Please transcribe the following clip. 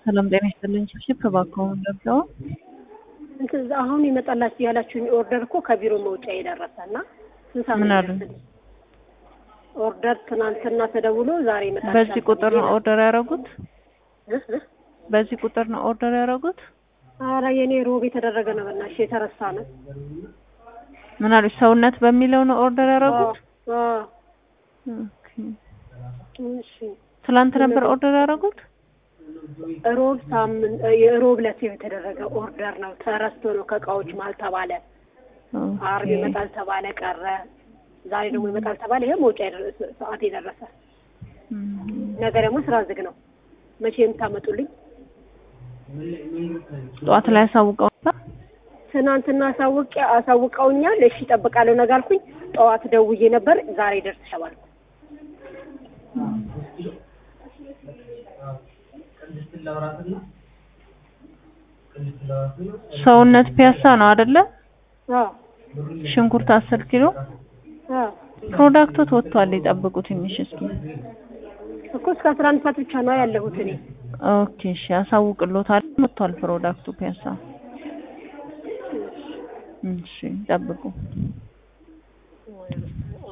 ሰላም ጤና ይስጥልኝ። ሽብሽብ እባክዎ ገብተው እንትን አሁን ይመጣላችሁ ያላችሁኝ ኦርደር እኮ ከቢሮ መውጫ የደረሰ እና ስንት ሰዓት ምን ነው አሉ? የሚደርስልኝ? ኦርደር ትናንትና ተደውሎ ዛሬ ይመጣል። በዚህ ቁጥር ነው ኦርደር ያደረጉት? እ እ? በዚህ ቁጥር ነው ኦርደር ያደረጉት? ኧረ የኔ ሮብ የተደረገ ነው በእናትሽ የተረሳ ነው። ምን አሉ? ሰውነት በሚለው ነው ኦርደር ያደረጉት? አዎ፣ ኦኬ። እሺ ትላንት ነበር ኦርደር ያደረጉት? ሮብ ሳምንት የሮብ ዕለት የተደረገ ኦርደር ነው። ተረስቶ ነው ከእቃዎች መሀል ተባለ። አርብ ኦኬ። ይመጣል ተባለ ቀረ። ዛሬ ደግሞ ይመጣል ተባለ። ይሄ መውጫ የደረሰ ሰዓት የደረሰ እም፣ ነገ ደግሞ ስራ ዝግ ነው። መቼ የምታመጡልኝ? ጠዋት ላይ አሳውቀው ነበር? ትናንትና አሳውቅ አሳውቀውኛል። እሺ እጠብቃለሁ ነገ አልኩኝ። ጠዋት ደውዬ ነበር። ዛሬ ደርሰሻል አልኩ። ሰውነት ፒያሳ ነው አይደለ? አዎ ሽንኩርት አስር ኪሎ አዎ ፕሮዳክቶት ወጥቷል። ይጠብቁ ትንሽ እስኪ። እኮ እስከ አስራ አንድ ሰዓት ብቻ ነው ያለሁት እኔ። ኦኬ እሺ፣ አሳውቅሎታል። ወጥቷል ፕሮዳክቱ ፒያሳ። እሺ፣ ጠብቁ።